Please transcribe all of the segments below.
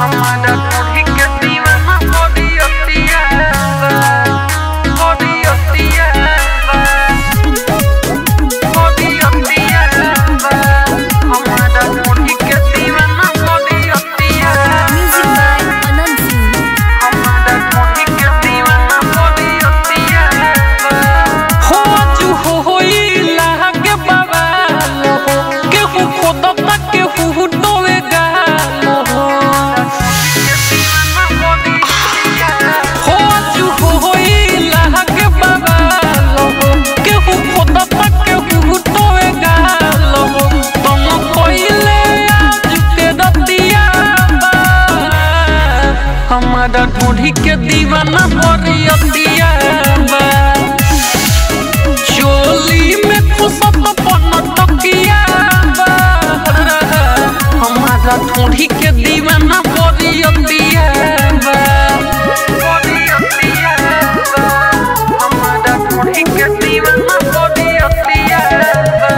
हमारा कोढ़ी के दीवाना बड़ी अतिया बा बड़ी अतिया बा बड़ी अतिया बा हमारा कोढ़ी के दीवाना बड़ी अतिया Music बा by Anand Singh. हमारा कोढ़ी के दीवाना बड़ी अतिया बा हो जू हो होई लागे बाबा लो केहू खोद तक केहू डोवे गालो हो हो जू हो होई लागे बाबा लो केहू खोद तक केहू डोवे गालो तुम कोइले आज के रतिया बा हमारा ढूंढी के दीवाना बड़ी अतिया बा चोली में खुशत पन तकिया बा हमारा ठोड़ी के दीवाना बड़ी अतिया बा बड़ी अतिया बा हमारा कोढ़ी के दीवाना बड़ी अतिया बा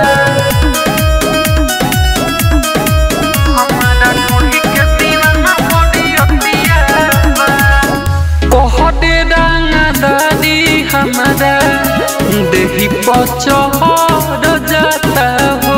हमारा कोढ़ी के दीवाना बड़ी अतिया बा कहते रंगा दादी हमारा देही पचहर जाता हो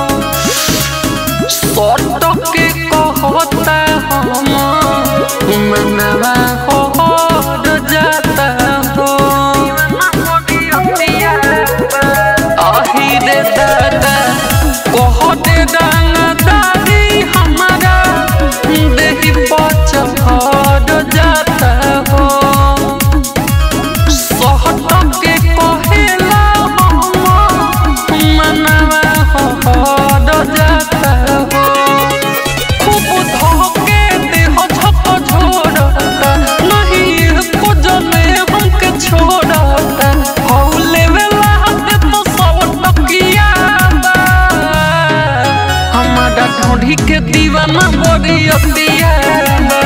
सट के कहता हम मनवा हर जाता हो बड़ी अतिया बा आही रे दादा कहते रंगा दादी हमारा देही पचहर जाता हो सहट के कहेला हम मनवा हर जाता हो खूब धोके देह झक झोरता नहीं एको जने हमके छोड़ता हौ लेवेला हाथे तो सब टकिया बा हमारा ढोढ़ी के दीवाना बड़ी अतिया बा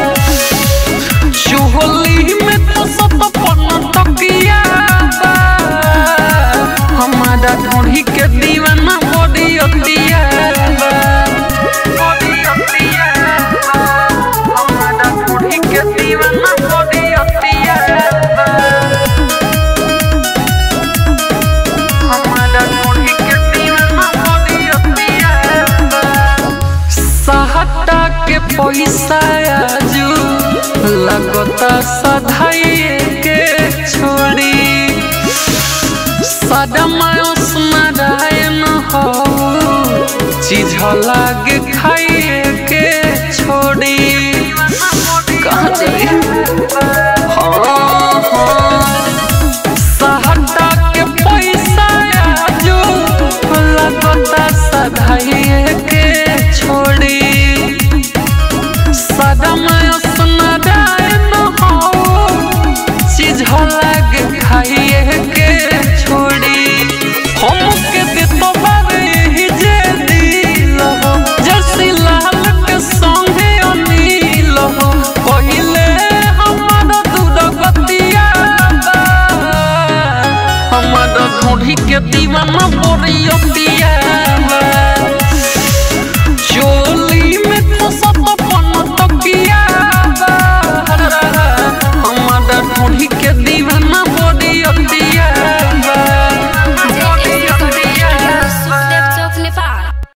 चोली में तो सत पन टकिया बा हमारा ढोढ़ी के दीवाना बड़ी अतिया बा बड़ी अतिया बा हमारा कोढ़ी के दीवाना बड़ी अतिया बा हमारा कोढ़ी के दीवाना बड़ी अतिया बा सहटा के पैसा आजू लगता सधाइए के छोड़ी सदमायोस नारायण हो चीज लागे खाइए के छोड़ी